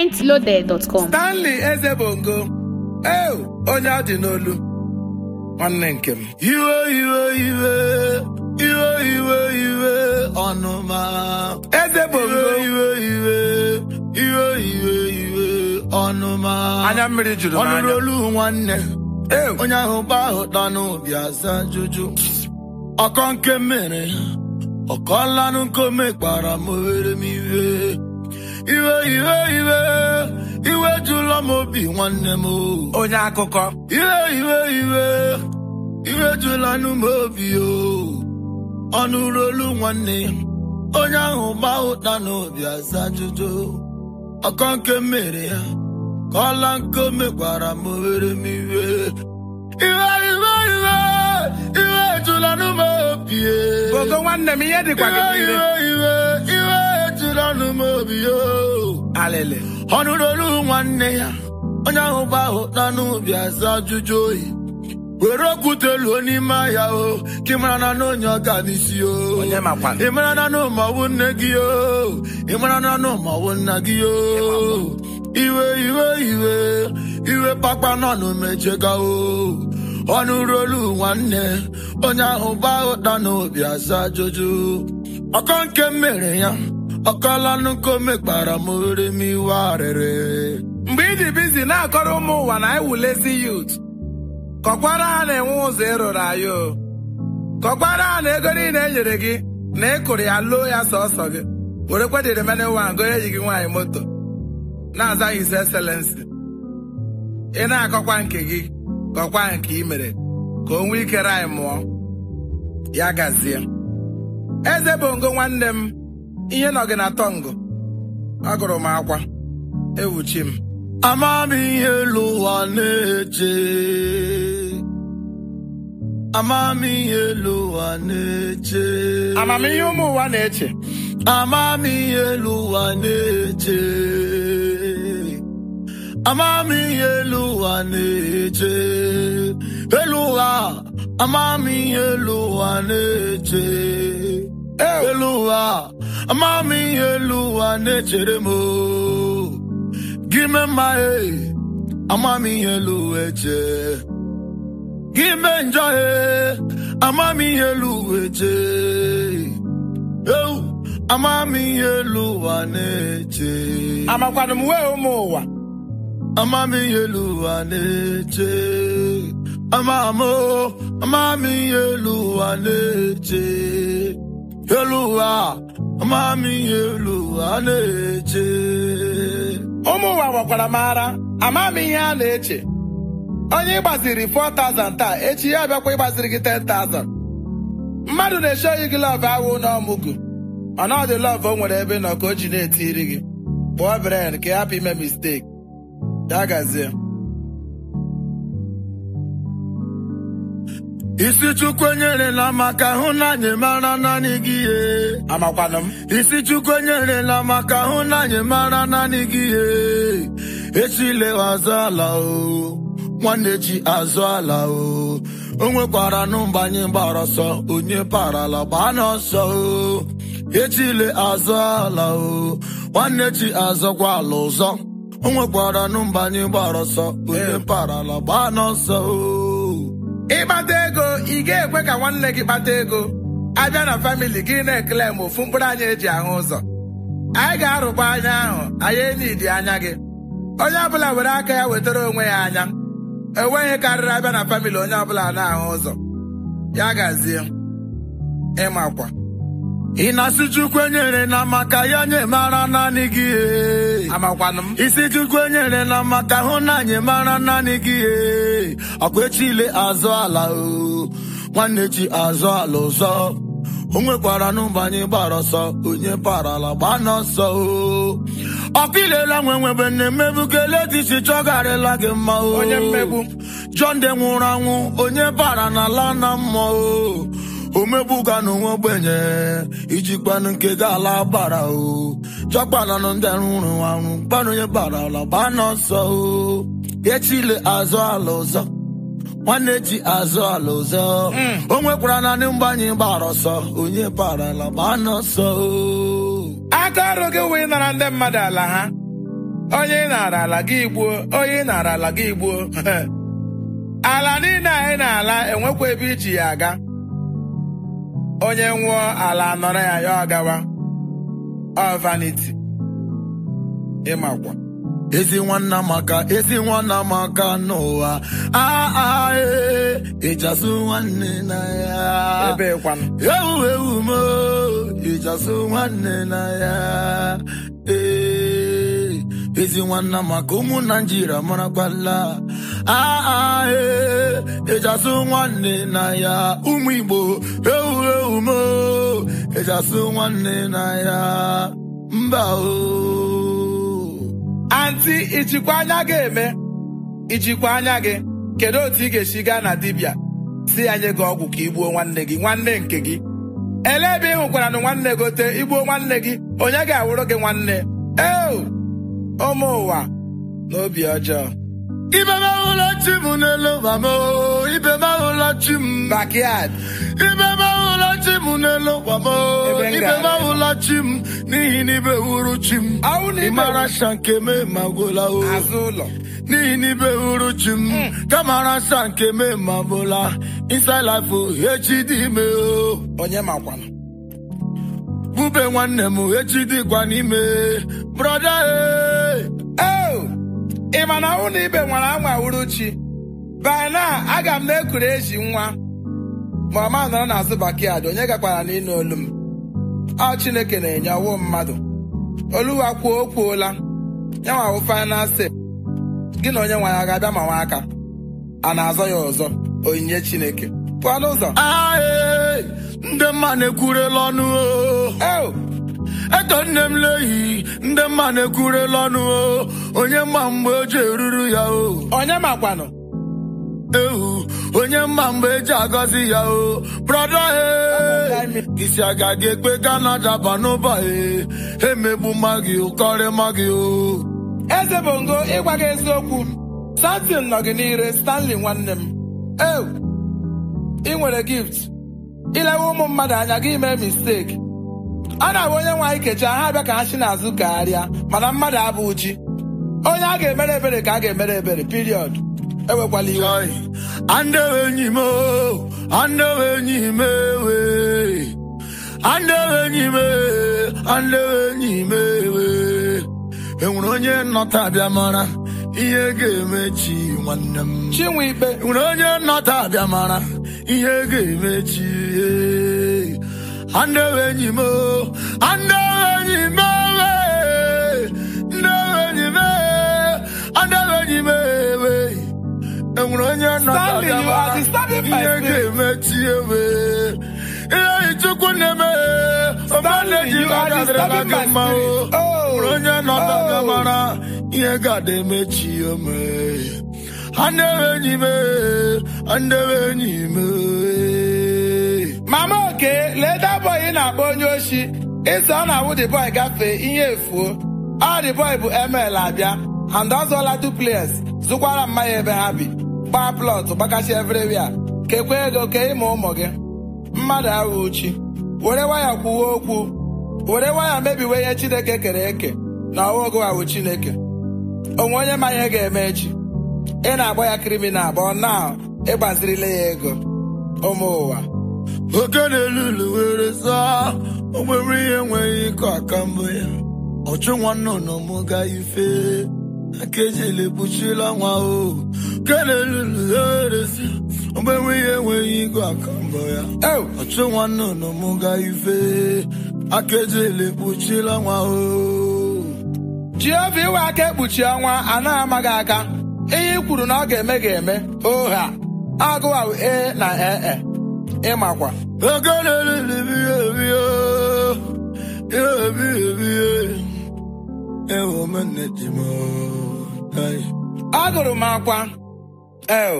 mintloaded.com. stanley eze bongo ee onye ọ dị n'olu nwanne nke m iwe iwe iwe iwe iwe iwe ọnụma eze bongo iwe iwe iwe iwe iwe ọnụma anya mmiri juru m ọnụrụ anya olu nwanne ee onye ahụ gba ahụ tanụ bịa za juju ọkọ nke mere ọkọlanụ nkome kpara m were m iwe iwe iwe iwe iwe jụlọ m obi nwanne m o. onye akụkọ iwe iwe iwe iwe jụla n'ụmụ obi o ọnụ olu nwanne onye ahụ gba ụta n'obi aza ajụjụ ọkọ nke mere ya ka ọla nke o mekwara m were m iwe iwe iwe iwe iwe jụla n'ụmụ obi e. bongo nwanne m ihe dịkwa gị iwe n'ire iwe iwe iwe jụla n'ụmụ obi o alịlị ọ nụrụ olu nwanne ya onye ahụ gba ụta n'ubi aza ajụjụ oyi were okwute luo n'ime ahịa o ka ị mara na n'onye ọ ga n'isi o onye makwana ị mara na n'ụmọwụ nne gị o ị mara na n'ụmọwụ nna gị o iwe iwe iwe iwe pakpa nọ n'omejega o ọ nụrụ olu nwanne onye ahụ gba ụta n'obi aza ajụjụ ọkọ nke mere ya ọkọlanụ nke o mekpara m ore m iwe arịrị mgbe ị dị bizi na-akọrọ ụmụ ụwa na iwulezi yut kọkwara ha na-enwe ụzọ ịrụrụ anyị o kọkwara ha na ego niile e nyere gị na ị kụrụ ya loo ya sọsọ gị were kwedịrị mene nwa goro eji gị nwaanyị moto na-aza his excellency ị na-akọkwa nke gị kọkwa nke ị mere ka o nwee ike anyị mụọ ya gazie eze bongo nwanne m ihe nọ gị na tọngụ agụrụ m akwa ewuchi m ama m ihe elu ụwa na-eche ama m ihe elu ụwa na-eche amamihe ụmụ ụwa na-eche ama m ihe elu ụwa na-eche ama m ihe elu ụwa na-eche elu ụwa ama m ihe elu ụwa na-eche elu ụwa ama m ihe elu ụwa na-echere m o. gị mee mma e ama m ihe elu ụwa eche gị mee njọ e ama m ihe elu ụwa eche eu ama m ihe elu ụwa na-eche amakwanụ m wee ụmụ ụwa ama m ihe elu ụwa na-eche ama m o, ama m ihe elu ụwa na-eche elu ụwa ama m ihe elu ụwa na-eche ụmụ ụwa gwakwara m ara ama m ihe a na-eche onye ịgbaziri 4000 taa echi ya bịakwa ịgbaziri gị 10000 mmadụ na-eche oyi gị lọv awụ n'ọmụgụ mana ọ dị lọv o nwere ebe nọ ka o ji na-etiri gị kpụọ bren ka ị hapụ ime misteki ya gazie isi chukwu enyerela maka hụ na anyị mara naanị gị ihe amakwanụ m isi chukwu enyerela maka hụ na anyị mara naanị gị ihe echile azụ ala o nwanne ji azụ ala o o nwekwara nụmba anyị gbara ọsọ onye parala gbaa n'ọsọ o echile azụ ala o nwanne ji azọkwa ala ụzọ o nwekwara nụmba anyị gbara ọsọ onye parala gbaa n'ọsọ o ịkpata ego ị ga-ekwe ka nwanne gị kpata ego abịa na famili gị na-ekele m ofu mkpụrụ anya eji ahụ ụzọ anyị ga-arụkwa anya ahụ anyị enidi anya gị onye ọbụla were aka ya wetara onwe ya anya enweghị karịrị abịa na famili onye ọbụla na-ahụ ụzọ ya gazie ịmakwa ị na-asị chukwu enyere na maka ya nye mara naanị gị ihe amakwanụ m isi chukwu enyere na maka hụ na anyị mara naanị gị ihe ọkwa echile azụ ala o nwanne chi azụ ala ụzọ o nwekwara n'ụba anyị gbara ọsọ onye parala gbaa n'ọsọ o ọkụ ilela nwe nwebe na-emebukele dị iche chọgarịla gị mma o Onye mmegbu. John de nwụrụ anwụ onye bara n'ala na mmụọ o omegbuga n'onwe ogbenye iji kpanụ nke ga ala bara o chọkpananụ ndị nwụrụ anwụ kpanụ onye bara ala gbaa n'ọsọ o echile azụ ala ụzọ nwanne ji azụ ala ụzọ o nwekwara naanị mgbe anyị gbara ọsọ onye bara ala gbaa n'ọsọ o aka ọrụ gị wee nara ndị mmadụ ala ha onye ị nara ala gị gbuo onye ị nara ala gị gbuo ala niile anyị na-ala enwekwa ebe iji ya aga onye nwụọ ala nọrọ ya ya ọ gawa ọ vanity ịmakwa ezi nwanna maka ezi nwanna maka n'ụwa aa ee ịchasụ nwanne na ya ebe kwanụ ewu ewu mo ịchasụ nwanne na ya ee ezi nwanna maka ụmụ naijiria marakwala aa ee ịchasụ nwanne na ya ụmụ igbo ewu ewu mo ịchasụ nwanne na ya mba o anti ijikwa anya gị eme ijikwa anya gị kedu otu ị ga-esi gaa na dibịa si ya nye gị ọgwụ ka igbuo nwanne gị nwanne nke gị ele ebe ị hụkwara na nwanne gote igbuo nwanne gị onye ga-awụrụ gị nwanne eo ụmụ ụwa n'obi ọjọọ ibe mahụla chi m n'elu ụwa m o, ibe mahụla chi m backyard ibe mahụla chi m n'elu ụwa m o, Ebe m ibe ga-aga. mahụla chi m n'ihi na ibe wuru chi m Ọwụ na ibe ịmara wuru- sha nke me ma gwụla o azụ ụlọ n'ihi na ibe wuru chi m kamara sha nke me ma gwụla inside life o echi dị ime o onye makwanụ bube nwanne m echi dịkwa n'ime brọda e eo ị ma na ọnwụ na ibe nwere anwa wuru chi by now aga m na-ekuru eji nwa ma ọma nọrọ n'azụ backyard onye gakwara n'ịnụ olu m ọ chineke na-enye ọwụ mmadụ oluwa kwuo o kwuola ya nwa wụ final say gị na onye nwe ya ga-abịa ma nwa aka a na-azọ ya ọzọ onyinye chineke pụọ n'ụzọ ae ndị mma na-ekwurela ọnụ o eo eto nne m lehi ndị mma na-ekwurela ọnụ o onye mma mgbe o ji eruru ya o onye makwanụ ehu onye mma mgbe eji agọzi ya o brọda e isi aga gị ekpe gana daba n'ụba e emegbu mma gị ụkọrị mma gị o eze bongo ịgwa gị eziokwu samson nọ gị n'ire stanley nwanne m ew ị nwere gift ilewe ụmụ mmadụ anya gị mee mistake ọ na-abụ onye nwe anyị kecha ha bịa ka ha si n'azụ gagharịa mana mmadụ abụ ji onye a ga-emere ebere ka a ga-emere ebere period ewekwala iwe Joy. Andewe enyi m o, andewe enyi m ewe. Andewe enyi m e, andewe enyi m ewe. Enwere onye nnọta abịa mara ihe ga-emechi nwanne m. chinwe ikpe Enwere onye nnọta abịa mara ihe ga-emechi. eh. Andewe enyi m o, andewe enyi m ewe. Andewe enyi m e, andewe enyi m ewe. enwere onye Stanley, you are disturbing my ihe spirit. ga-emechi ewe ihe ichukwu na-eme Stanley, you are disturbing my mma o spirit. Oh, nwere onye nọta oh. mara ihe ga-ada emechi ome andewe enyi m andewe enyi m mama oke lee da boy ị na-akpọ onye oshi ịsị ọ na-awụ the boy gafee ihe efuo ọ the boy bụ ml abịa and ọ zụọla duplex zụkwara mmanya ebe ha bi gbaa plọt gbakachi everywhere kekwa ego ke ịma ụmụ gị mmadụ ahụ uchi were waya kwuwe okwu were waya mebiwe ihe chineke kere eke na ọwaogo ahụ chineke onwe onye ma ihe ga-eme echi ị na-agba ya kriminal bụ na ịgbazirile ya ego ụmụ ụwa oke na-elulu were saa ogbere ihe enweghị ịkọ aka mbụ ya ọchụ nwanne ụnọmụ ga ife aka ejele kpuchila nwa o oke na-elulu were saa ogbere ihe enweghị ịkọ aka mbụ ya Oh, ọchụ nwanne ụnọmụ ga ife aka ejele kpuchila nwa o Jehova iwe aka ekpuchi ọnwa anaghị amaghị aka ihe i kwuru na ọ ga-eme ga-eme oha agụwa e na ee ịmakwa oke na-elulu biye biye ihe biye biye ewo menne ji m Hey. agụrụ m akwa el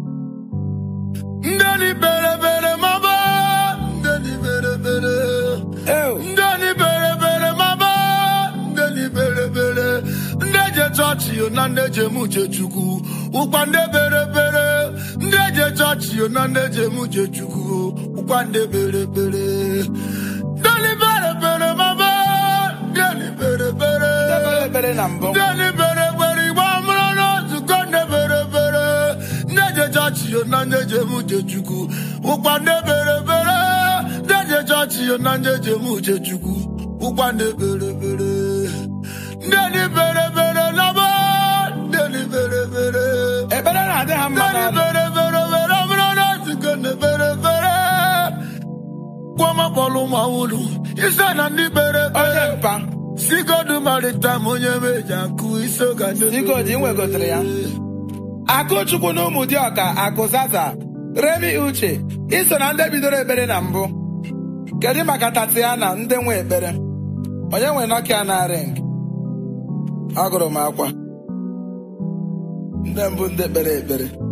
Ndani bere bere mama Ndani bere bere el Ndani bere bere mama Ndani bere bere Ndeje chọọchị yo na ndeje muje chukwu Ụkwa nde bere bere Ndeje chọọchị yo na ndeje muje chukwu Ụkwa nde bere bere Ndani bere bere mama Ndani bere bere ekpere na mbụ ndị ndị bere ekpere igbe amụrụ na nzukọ ndị bere ekpere ndị eje chọọchị yo na ndị eje eme uche chukwu ụkwa ndị bere ekpere ndị eje chọọchị yo na ndị eje eme uche chukwu ụkwa ndị bere ekpere ndị ndị bere ekpere na bụ ndị ndị bere ekpere ekpere na-adị ha mma ndị n'ọnụ bere ekpere bere amụrụ na nzukọ ndị bere ekpere kwamakpọlụ ma wulu ise na ndị bere onye ekpere mpa sigodu maritam onye meji akụ iso ga ndị Sigodi, ị nwegotere ya? akụchukwu na ụmụ dị ọka akụzaza remi uche iso na ndị bidoro ekpere na mbụ kedu maka tatiana ndị nwe ekpere onye nwe nokia na ring agụrụ m akwa ndị mbụ ndị kpere ekpere